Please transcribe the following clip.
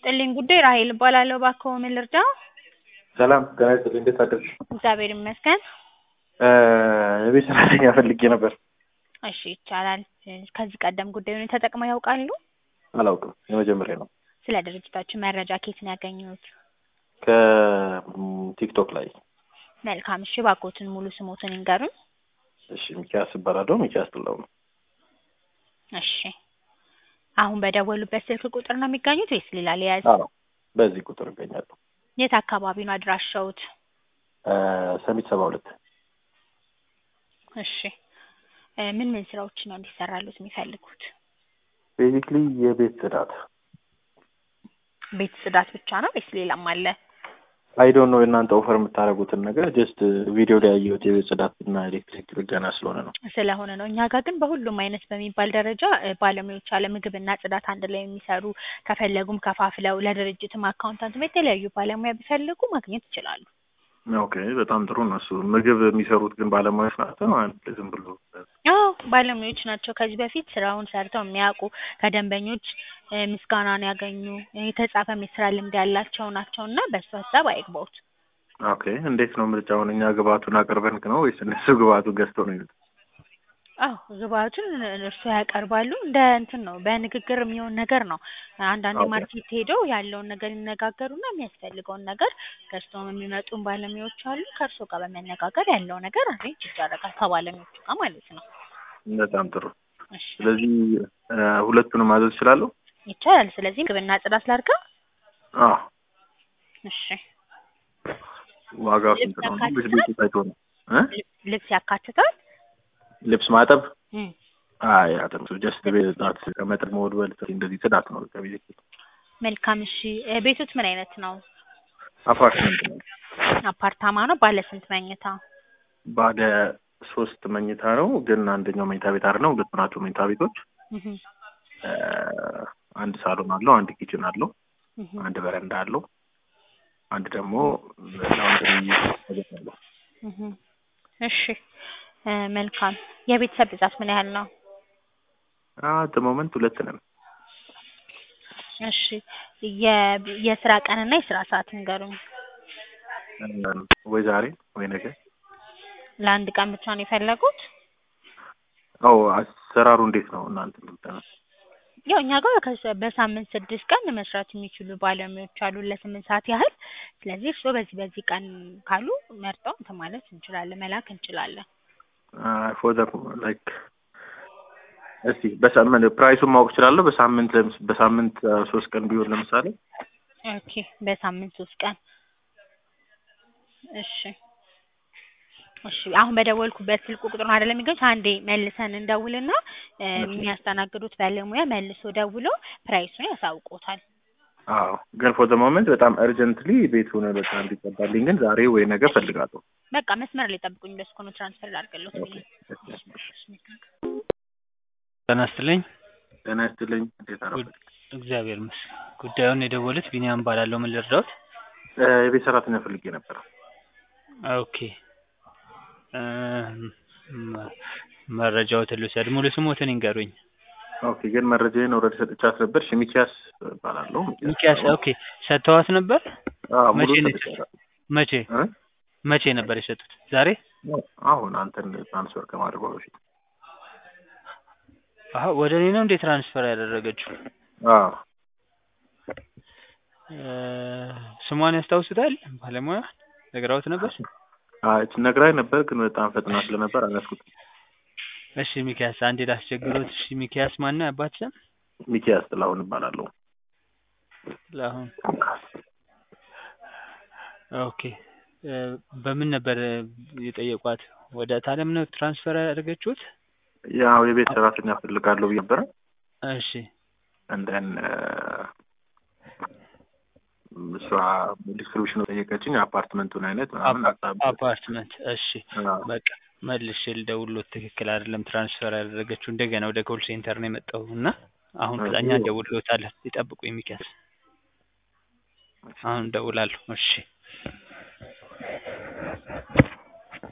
ይስጥልኝ ጉዳይ ራሔል እባላለሁ። እባክዎ ምን ልርዳዎ? ሰላም ጤና ይስጥልኝ። እንዴት አደርሽ? እግዚአብሔር ይመስገን። የቤት ሰራተኛ ፈልጌ ነበር። እሺ ይቻላል። ከዚህ ቀደም ጉዳዩን ተጠቅመው ያውቃሉ? አላውቅም፣ የመጀመሪያ ነው። ስለ ድርጅታችን መረጃ ከየት ነው ያገኙት? ከቲክቶክ ላይ። መልካም እሺ፣ እባክዎትን ሙሉ ስሞትን ይንገሩኝ። እሺ፣ ሚኪያስ እባላለሁ። ሚኪያስ ጥላው ነው። እሺ፣ አሁን በደወሉበት ስልክ ቁጥር ነው የሚገኙት ወይስ ሌላ ሊያዝ? አዎ፣ በዚህ ቁጥር እገኛለሁ። የት አካባቢ ነው አድራሻውት? ሰሚት ሰባ ሁለት እሺ፣ ምን ምን ስራዎች ነው እንዲሰራሉት የሚፈልጉት? ቤዚክሊ የቤት ጽዳት። ቤት ጽዳት ብቻ ነው ወይስ ሌላም አለ? አይ ዶንት ኖ የእናንተ ኦፈር የምታደርጉትን ነገር ጀስት ቪዲዮ ላይ ያየሁት የቤት ጽዳት እና ኤሌክትሪክ ጥገና ስለሆነ ነው። ስለሆነ ነው። እኛ ጋር ግን በሁሉም አይነት በሚባል ደረጃ እ ባለሙያዎች አለ ምግብና ጽዳት አንድ ላይ የሚሰሩ ከፈለጉም ከፋፍለው ለድርጅትም አካውንታንትም የተለያዩ ባለሙያ ቢፈልጉ ማግኘት ይችላሉ። ኦኬ፣ በጣም ጥሩ ነው። እሱ ምግብ የሚሰሩት ግን ባለሙያዎች ናቸው። አንድ ዝም ብሎ አዎ ባለሙያዎች ናቸው። ከዚህ በፊት ስራውን ሰርተው የሚያውቁ ከደንበኞች እ ምስጋናን ያገኙ እ የተጻፈም የስራ ልምድ ያላቸው ናቸው እና በሱ ሀሳብ አይግባውት። ኦኬ፣ እንዴት ነው ምርጫውን? እኛ ግብአቱን አቅርበን ነው ወይስ እነሱ ግብአቱን ገዝተው ነው የሚሉት? አዎ ግብአቱን እርሱ ያቀርባሉ። እንደ እንትን ነው በንግግር የሚሆን ነገር ነው። አንዳንዴ ኦኬ። ማርኬት ሄደው ያለውን ነገር ይነጋገሩና የሚያስፈልገውን ነገር ገዝተው የሚመጡን ባለሙያዎች አሉ። ከእርሶ ጋር በመነጋገር ያለው ነገር አሬንጅ ይደረጋል ከባለሙያዎቹ ጋር ማለት ነው። በጣም ጥሩ። እሺ ስለዚህ እ ሁለቱንም ማዘዝ እችላለሁ? ይቻላል። ስለዚህ ምግብና ጽዳት ላድርጋ? አዎ። እሺ ዋጋው ልብስ ስንት ነው? ያካትታል? ልብስ ቤቱ ታይቶ ነው እ ልብስ- ልብስ ያካትታል? ልብስ ማጠብ? እም አይ አጥም ጀስት ቤት ጽዳት ከመጠን መወልወል እንደዚህ ጽዳት ነው ከቤት መልካም እሺ እ ቤቶት ምን አይነት ነው? አፓርትመንት ነው። አፓርታማ ነው? ባለ ስንት መኝታ? ባለ ሶስት መኝታ ነው፣ ግን አንደኛው መኝታ ቤት አይደለም፣ ሁለቱ ናቸው መኝታ ቤቶች። እህ እ አንድ ሳሎን አለው፣ አንድ ኪችን አለው፣ እህ አንድ በረንዳ አለው፣ አንድ ደግሞ ላውንድሪ ነገር አለው። እህ እሺ እ መልካም የቤተሰብ ብዛት ምን ያህል ነው? አት ሞመንት ሁለት ነን። እሺ የ የስራ ቀንና የስራ ሰዓት ንገሩኝ። እ ወይ ዛሬ ወይ ነገ። ለአንድ ቀን ብቻ ነው የፈለጉት? አዎ አሰራሩ እንዴት ነው እናንተ የምትጠነው? ያው እኛ ጋር ከሰ- በሳምንት ስድስት ቀን መስራት የሚችሉ ባለሙያዎች አሉ ለስምንት ሰዓት ያህል። ስለዚህ እርስዎ በዚህ በዚህ ቀን ካሉ መርጠው እንትን ማለት እንችላለን መላክ እንችላለን። ፎር ዘ ላይክ እስቲ በሳምንት ፕራይሱን ማወቅ እችላለሁ? በሳምንት ለምስ- በሳምንት አ፣ ሶስት ቀን ቢሆን ለምሳሌ ኦኬ በሳምንት ሶስት ቀን እሺ እሺ አሁን በደወልኩበት ስልክ ቁጥር ነው አይደለም የሚገኙት? አንዴ መልሰን እንደውልና እ የሚያስተናግዱት ባለሙያ መልሶ ደውሎ ፕራይሱን ያሳውቆታል። አዎ ግን ፎር ዘ ሞመንት በጣም እርጀንትሊ ቤቱን በቃ እንዲቀባልኝ ግን ዛሬ ወይ ነገ ፈልጋለሁ። በቃ መስመር ላይ ጠብቁኝ። በስኮ ነው ትራንስፈር ላድርግልዎት ብዬ ጤና ይስጥልኝ። ጤና ይስጥልኝ። እንዴት አረፈ? እግዚአብሔር ይመስገን። ጉዳዩን የደወሉት ቢኒያም እባላለሁ። ምን ልርዳዎት? እ የቤት ሰራተኛ ፈልጌ ነበር። ኦኬ እ መ- መረጃዎትን ልውሰድ። ሙሉ ስሞትን ይንገሩኝ። ኦኬ ግን መረጃዬን ኦልሬዲ ሰጥቻት ነበር። እሺ ሚኪያስ እባላለሁ። ሚኪያስ። ኦኬ ሰጥተዋት ነበር? አዎ ሙሉ መቼ ነው ሰጥቻለሁ። መቼ እ መቼ ነበር የሰጡት? ዛሬ? አሁን አንተን ትራንስፈር ከማድረጓ በፊት አሀ ወደ እኔ ነው እንዴ ትራንስፈር ያደረገችው? አዎ እ ስሟን ያስታውሱታል? ባለሙያ ነግራዎት ነበር? አይ ነግራኝ ነበር ግን በጣም ፈጥና ስለነበር አላስኩት። እሺ ሚኪያስ አንዴ ላስቸግሮት። እሺ ሚኪያስ ማነው ያባት ስም? ሚኪያስ ጥላሁን እባላለሁ። ለአሁን ኦኬ እ በምን ነበር የጠየቋት? ወደ ታለም ነው ትራንስፈር ያደረገችሁት? ያው የቤት ሰራተኛ ፈልጋለሁ ብዬ ነበረ። እሺ እንደን እሷ ዲስክሪፕሽኑ ጠየቀችኝ። አፓርትመንቱን አይነት ምናምን ሀሳብ አፓርትመንት። እሺ አዎ። በቃ መልሼ ልደውልዎት። ትክክል አይደለም ትራንስፈር ያደረገችው እንደገና ወደ ኮል ሴንተር ነው የመጣው እና አሁን እሺ። እኛ እንደውልዎታለን። ይጠብቁኝ ሚኪያስ። አሁን እደውላለሁ። እሺ